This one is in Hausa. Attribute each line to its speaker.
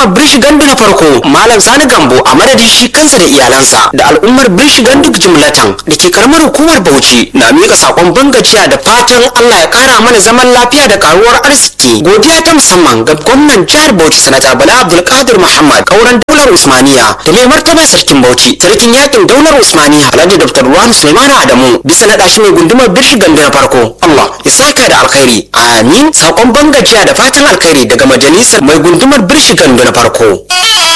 Speaker 1: gundumar birshi gandu na farko malam sani gambo a madadin shi kansa da iyalansa da al'ummar birshi gandu jumlatan da ke karamar hukumar bauchi na miƙa sakon bangajiya da fatan allah ya kara mana zaman lafiya da karuwar arziki godiya ta musamman ga gwamnan jihar bauchi sanata bala abdulkadir muhammad kauran daular usmaniya da mai martaba sarkin bauchi sarkin yakin daular usmaniya alhaji dr ruwan suleiman adamu bisa naɗa shi mai gundumar birshi gandu na farko allah ya saka da alkhairi amin sakon bangajiya da fatan alkhairi daga majalisar mai gundumar birshi gandu na farko